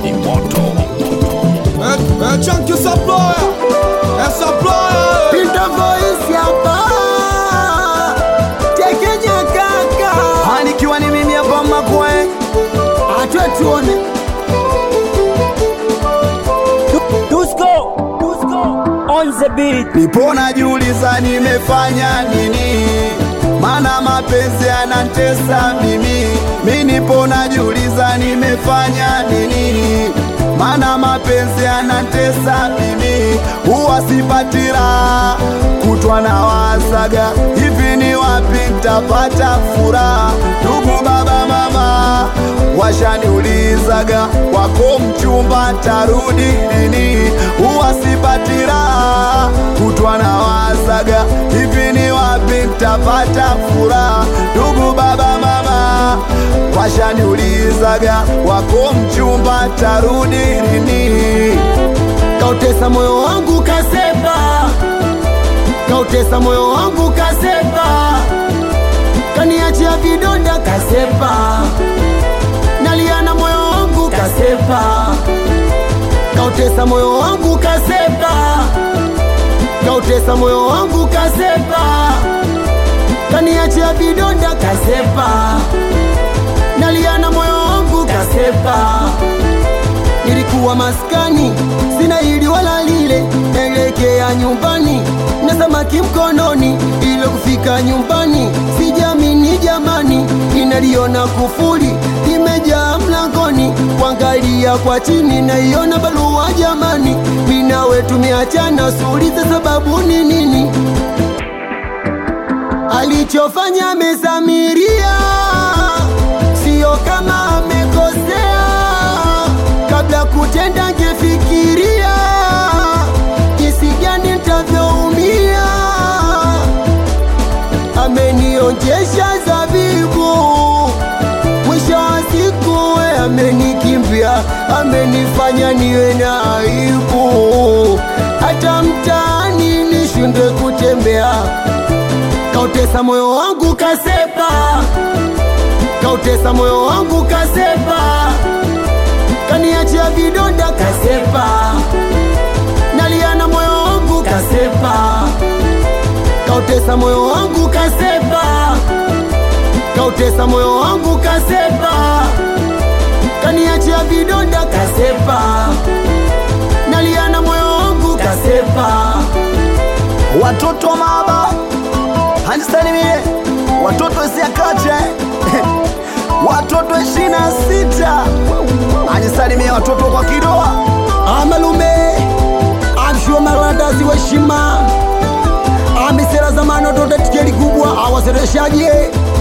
ni moto. Eh, eh, chunky supplier. Eh, supplier. Pinta voice hapa Tekenya kaka Hanikiwa ni mimi hapa makwe Atwe tuone Dusko, Dusko, on the beat. Nipo najiuliza nimefanya nini, mana mapenzi yanantesa mimi. Mi nipo najiuliza nimefanya nini, mana mapenzi yanantesa mimi. Huwa sipati raha, kutwa na wasaga hivi, ni wapi ntapata furaha? Ndugu baba mama washaniulizaga wako mchumba tarudi lini? Huwa sipati raha, kutwa na wazaga hivi, ni wapi ntapata furaha? Ndugu baba mama washaniulizaga wako mchumba tarudi lini? Kautesa moyo wangu kasepa Kautesa moyo wangu kasepa Kaniachia vidonda kasepa Naliana moyo wangu kasepa Kautesa moyo wangu kasepa Kautesa moyo wangu kasepa Kaniachia vidonda kasepa Naliana moyo wangu kasepa Nilikuwa maskani, sina hili wala lile, naelekea nyumbani na samaki mkononi, ile kufika nyumbani sijamini jamani, ninaliona kufuli imejaa mlangoni, kuangalia kwa chini naiona barua jamani, mimi nawe tumeachana, suulize sababu ni nini? Alichofanya amesamiria, sio kama amekosea. Kabla kutenda angefikiria jinsi gani nitavyoumia. Amenionjesha zabibu, mwisho wa siku we amenikimbia, amenifanya niwe na aibu, hata mtaani nishindwe kutembea. Kautesa moyo wangu kasepa, kautesa moyo wangu kasepa, kaniachia vidonda kasepa, naliana moyo wangu kasepa, kautesa moyo wangu kasepa, kautesa moyo wangu kasepa, kaniachia vidonda kasepa, naliana moyo wangu kasepa. watoto maba hanisalimie watoto isiakache watoto ishirini na sita hanisalimie watoto kwa kidoa amalume amshuwa marandazi weshima amisera zamano tote tikeli kubwa awasereshaje